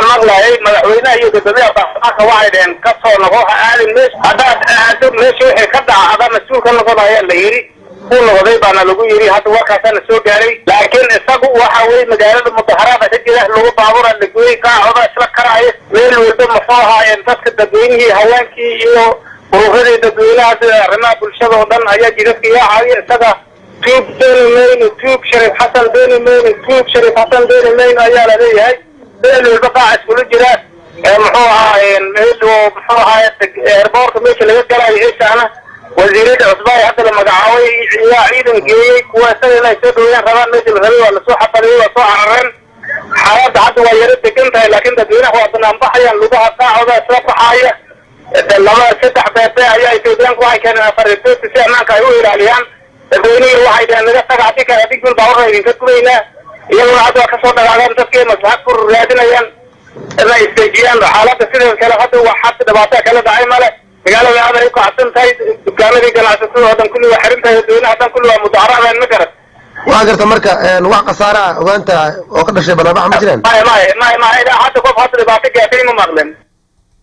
waxaan maqlayay madaxweynaha iyo guddoomiyaha baarlamaanka waxay dhaheen ka soo noqo ha aadin meesha haddaad aado meesha wixii ka dhaca adaa mas-uul ka noqon ayaa la yidhi uu noqday baana lagu yidhi hadda warkaasaana soo gaaray laakiin isagu waxa weye magaalada mudaharaada ka jira lagu baabura lagoyey kaacoda isla karaayo meel walba muxuu ahaayeen dadka dadweynihii haweenkii iyo ururadii dadweynaha sida arrimaha bulshada oo dhan ayaa jidadka yaacaya isaga tuub dooni mayno tuub shariif xasan dooni mayno tuub shariif xasan dooni mayno ayaa la leeyahay meel walba qaaca iskula jira muxuu ahaa meel oo muxuu ahaay eerboorka meesha laga galayo eeshaana wasiirada cusba ee hadda la magacaabay yaa ciidan geeyey kuwa isaga inay soo dhaweeyaan rabaan meesha la rabay waa lasoo xafadiyey waa soo carareen xaaladda hadda waa yaro degan tahay laakiin dadweynaha waa banaanbaxayaan lugaha saacooda isla baxaaya laba saddex beebe ayaa ethoobiyaanku waxay keeneen afaritooti si ammaanka ay u ilaaliyaan dadweynihii waxay dhaheen naga taga haddii kale haddii gul baaburra idinka gubaynaa iyaguna hadda waa kasoo dhagaadeen dadkii maslaxad ku raadinayaan inay isteejiyaan xaaladda sidoo kale hadda wax hadda dhibaato kala dhacay male magaalada aad ay u kacsan tahay dukaamadii ganacsatada oo dhan kulli waa xiran tahay dadweynaha dhan kulli waa mudaharaceen ma garan waa garta marka wax khasaare ah ogaanta oo ka dhashay banaanbaxa ma jiraan maya maya maya maya hadda qof hadda dhibaato gaatay ma maqlen